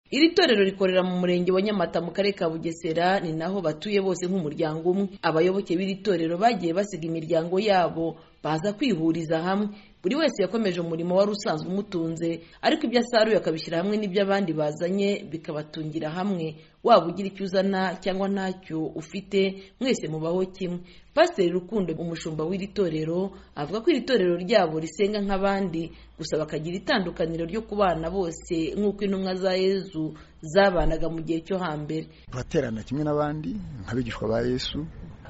Iri torero rikorera mu murenge wa Nyamata mu karere ka Bugesera ni naho batuye bose nk'umuryango umwe. Abayoboke b'iri torero bagiye basiga imiryango yabo baza kwihuriza hamwe buri wese yakomeje umurimo wari usanzwe umutunze ariko ibyo asaruye akabishyira hamwe n'ibyo abandi bazanye bikabatungira hamwe waba ugira icyo uzana cyangwa ntacyo ufite mwese mubaho kimwe pasiteri rukundo umushumba w'iri torero avuga ko iri torero ryabo risenga nk'abandi gusa bakagira itandukaniro ryo kubana bose nk'uko intumwa za yezu zabanaga mu gihe cyo hambere turaterana kimwe n'abandi nk'abigishwa ba yesu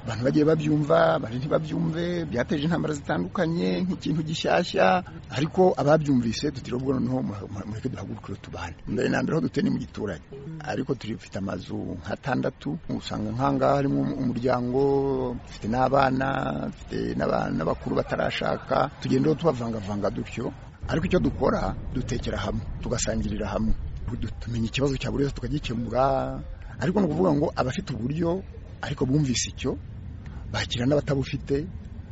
abantu bagiye babyumva bari ntibabyumve byateje intambara zitandukanye nk'ikintu gishyashya ariko ababyumvise tutiriwe ubwo noneho mureke duhagurukire tubane mbere na mbere ho duteye ni mu giturage ariko dufite amazu nk'atandatu usanga nk'ahangaha harimo umuryango dufite n'abana dufite n'abakuru batarashaka tugenda tubavangavanga dutyo ariko icyo dukora dutekera hamwe tugasangirira hamwe tumenya ikibazo cya buri wese tukagikemura ariko ni ukuvuga ngo abafite uburyo ariko bumvise icyo bakira n'abatabufite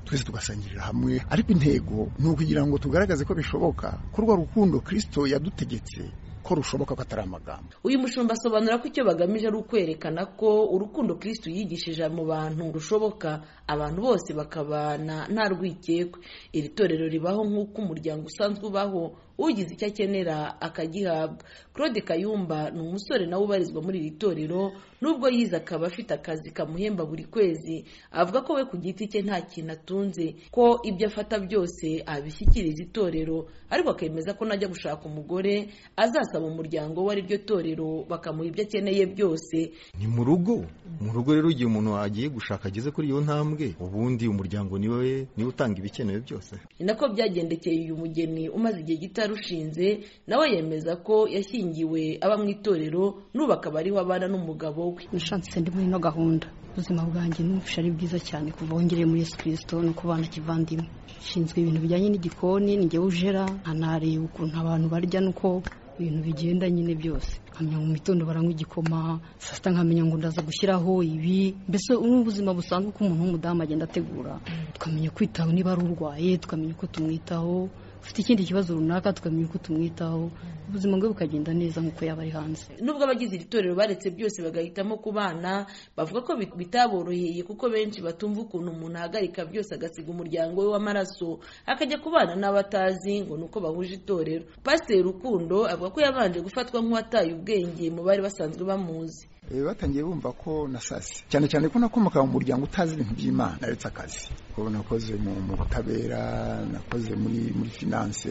twese tugasangirira hamwe ariko intego ni ukugira ngo tugaragaze ko bishoboka ko urwo rukundo kirisito yadutegetse ko rushoboka ko atari amagambo uyu mushumba asobanura ko icyo bagamije ari ukwerekana ko urukundo kirisito yigishije mu bantu rushoboka abantu bose bakabana nta rwikekwe iri torero ribaho nk'uko umuryango usanzwe ubaho ugize icyo akenera akagihabwa claude kayumba ni umusore nawe ubarizwa muri iri torero nubwo yize akaba afite akazi kamuhemba buri kwezi avuga ko we ku giti cye nta kintu atunze ko ibyo afata byose abishyikiriza itorero ariko akemeza ko najya gushaka umugore azasaba umuryango we ariryo torero bakamuha ibyo akeneye byose ni mu rugo mu rugo rero igihe umuntu agiye gushaka ageze kuri iyo ntambwe ubundi umuryango niwe niwe utanga ibikenewe byose ni nako byagendekeye uyu mugeni umaze igihe gito rushinze nawe yemeza ko yashyingiwe aba mu itorero n'ubu akaba ariho abana n'umugabo we nishanse ndi muri ino gahunda ubuzima bwanjye numvise ari bwiza cyane kuva wongereye muri yesu kirisito no kubana kivandimwe nshinzwe ibintu bijyanye n'igikoni ngewe ujera nkanareba ukuntu abantu barya n'uko ibintu bigenda nyine byose nkamenya mu mitondo baranywa igikoma saa sita nkamenya ngo ndaza gushyiraho ibi mbese ubuzima busanzwe uko umuntu w'umudamu agenda ategura tukamenya kwitaho niba ari urwaye tukamenya uko tumwitaho ufite ikindi kibazo runaka tukamenya uko tumwitaho ubuzima bwe bukagenda neza nk'uko yaba ari hanze nubwo abagize iri torero baretse byose bagahitamo ku bana bavuga ko bitaboroheye kuko benshi batumva ukuntu umuntu ahagarika byose agasiga umuryango we w'amaraso akajya kubana n'abatazi ngo ni uko bahuje itorero pasiteri rukundo avuga ko yabanje gufatwa nk'uwataye ubwenge mu bari basanzwe bamuzi batangiye bumva ko nasase cyane cyane ko nakomoka mu muryango utazi ibintu by'imana naretse akazi ko nakoze mu butabera nakoze muri finance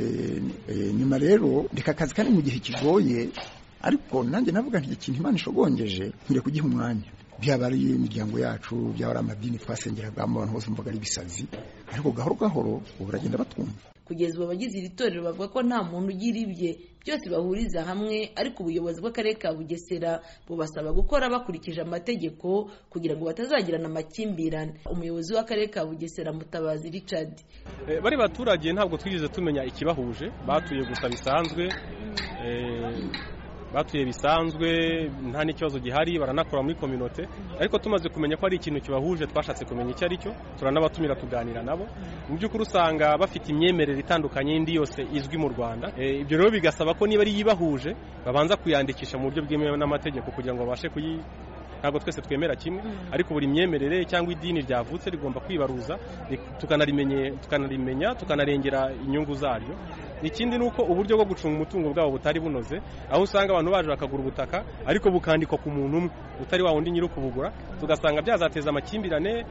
nyuma rero reka akazi kandi mu gihe kigoye ariko nanjye navuga nti ikintu imana ishogongeje nkwiye kugiha umwanya byaba ari imiryango yacu byaba ari amadini twasengeragamo abantu bose mvuga ari ibisazi ariko gahoro gahoro ubu baragenda batwumva kugeza ubu abagize iri torero bavuga ko nta muntu ugira ibye byose bahuriza hamwe ariko ubuyobozi bw'akarere ka bugesera bubasaba gukora bakurikije amategeko kugira ngo batazagirana amakimbirane umuyobozi w'akarere ka bugesera mutabazi richard bari baturage ntabwo twigeze tumenya ikibahuje batuye gusa bisanzwe batuye bisanzwe nta n'ikibazo gihari baranakora muri kominote ariko tumaze kumenya ko ari ikintu kibahuje twashatse kumenya icyo ari cyo turanabatumira tuganira nabo mu by'ukuri usanga bafite imyemerere itandukanye y'indi yose izwi mu rwanda ibyo rero bigasaba ko niba ari yibahuje babanza kuyandikisha mu buryo bwemewe n'amategeko kugira ngo babashe kuyi ntabwo twese twemera kimwe ariko buri myemerere cyangwa idini ryavutse rigomba kwibaruza tukanarimenya tukanarengera inyungu zaryo ikindi ni uko uburyo bwo gucunga umutungo bwabo butari bunoze aho usanga abantu baje bakagura ubutaka ariko bukandikwa ku muntu umwe utari wa wundi nyiri kubugura tugasanga byazateza amakimbirane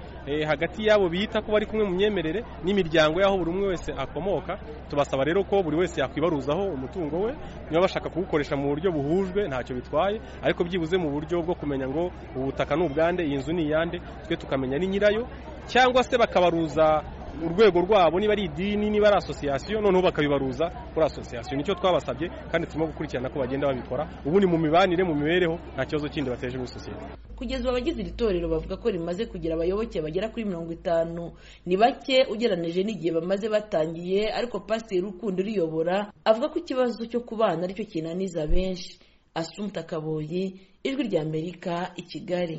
hagati y'abo bita ko bari kumwe mu myemerere n'imiryango y'aho buri umwe wese akomoka tubasaba rero ko buri wese yakwibaruzaho umutungo we niba bashaka kuwukoresha mu buryo buhujwe ntacyo bitwaye ariko byibuze mu buryo bwo kumenya ngo ubutaka ni ubwande iyi nzu ni iyande twe tukamenya ni nyirayo cyangwa se bakabaruza urwego rwabo niba ari idini niba ari asosiyasiyo noneho bakabibaruza kuri asosiyasiyo nicyo twabasabye kandi turimo gukurikirana ko bagenda babikora ubundi mu mibanire mu mibereho nta kibazo kindi bateje muri sosiyete kugeza ubu abagize iri torero bavuga ko rimaze kugira abayoboke bagera kuri mirongo itanu ni bake ugereranije n'igihe bamaze batangiye ariko pasiteri ukunda uriyobora avuga ko ikibazo cyo kubana aricyo kinaniza benshi asumu takaboye ijwi ry'amerika i kigali